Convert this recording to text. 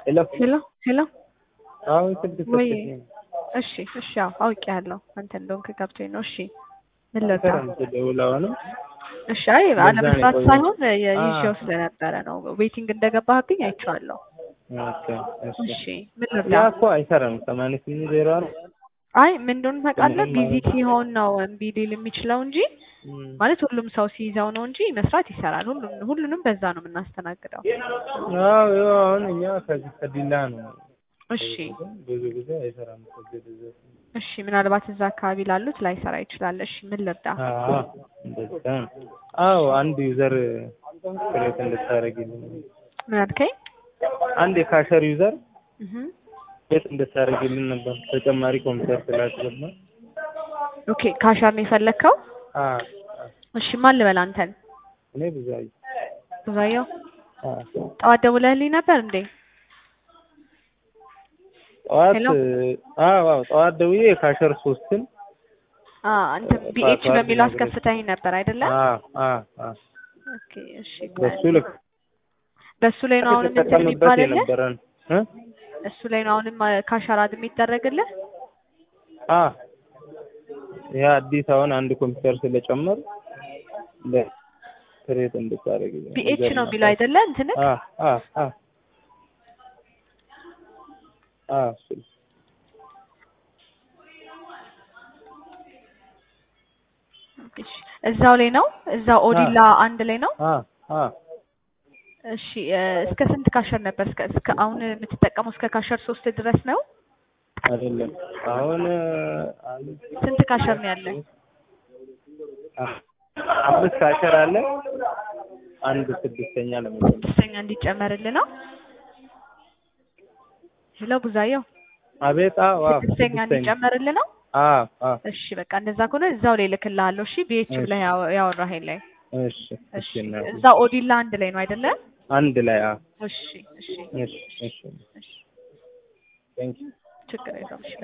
ሄሎ ሄሎ ሄሎ አሁን ስልክ ወይ ሰጥቼ እሺ እሺ አዎ አውቄያለሁ አንተ እንደሆንክ ገብቶኝ ነው እሺ ምን ልርዳ ሰላም ስደውል አሁንም እሺ አይ ለዛ ነው አለመስራት የቆየው። ሳይሆን የ- አዎ። ይዤው ስለነበረ ነው ዌቲንግ እንደገባህብኝ አይቼዋለሁ ኦኬ እሺ እሺ ምን ልርዳ ያ እኮ አይሰራም ሰማንያ ስምንት ዜሮ አራት አይ ምን እንደሆነ ታውቃለህ ምንም ቢዚ ማለት ነው። ሲሆን ነው እምቢ ሊል የሚችለው እንጂ እም፣ ማለት ሁሉም ሰው ሲይዘው ነው እንጂ መስራት ይሰራል ሁሉም ሁሉንም በዛ ነው የምናስተናግደው አዎ ያው አሁን እኛ ከዚህ ከዲላ ነው እሺ ብዙ ጊዜ አይሰራም ከዚህ ድረስ። እሺ ምናልባት እዛ አካባቢ ላሉት ላይሰራ ይችላል እሺ ምን ልርዳ አዎ እንደዛ ነው። አዎ አንድ ዩዘር ክሬት እንድታደርግልኝ ምን አልከኝ አንድ የካሸር ዩዘር እህ ክሬት እንድታደርግልኝ ነበር ተጨማሪ ኮምፒውተር ስላስገባ ኦኬ ካሻር ነው የፈለግከው አ እሺ ማን ልበል አንተን እኔ ብዙ አይ ብዙአየሁ አ ጠዋት ደውለህልኝ ነበር እንዴ ጠዋት ሄሎ? አዎ አዎ ጠዋት ደውዬ የካሸር ሶስትን አ አንተ ቢኤች ፓስዋርድ በሚለው ነግሬሽ። አስከፍተኝ ነበር አይደለ አ አ አ ኦኬ እሺ በሱ ልክ በሱ ላይ ነው አሁንም እንትን ተጠቀምበት የሚባልልህ የነበረን እ እሱ ላይ ነው አሁንም ካሻራድ የሚደረግልህ አ ያ አዲስ አሁን አንድ ኮምፒውተር ስለጨመር ለክሬት እንድታደርግልኝ ቢኤች ነው የሚለው አይደለ እንትን አ አ አ አ እሱ እዛው ላይ ነው እዛው ኦዲላ አንድ ላይ ነው አ አ እሺ እ፣ እስከ ስንት ካሸር ነበር እስከ እስከ አሁን የምትጠቀመው እስከ ካሸር ሶስት ድረስ ነው አይደለም አሁን አንድ ስንት ካሸር ነው ያለ አ- አምስት ካሸር አለ አንድ ስድስተኛ ለመጀመር ስድስተኛ እንዲጨመርልህ ነው ሄሎ ቡዛየው አቤት አዎ አዎ ስድስተኛ እንዲጨመርልህ ነው አዎ አዎ እሺ በቃ እንደዛ ከሆነ እዛው ላይ ልክልሃለሁ እሺ ቢኤች ብለህ ያው- ያወራኸኝ ላይ እሺ እሺ እሺ እናቴ። እዛው ኦዲላ አንድ ላይ ነው አይደለ አንድ ላይ አዎ እሺ እሺ እሺ እሺ እሺ ቴንክ ዩ ችግር የለውም እሺ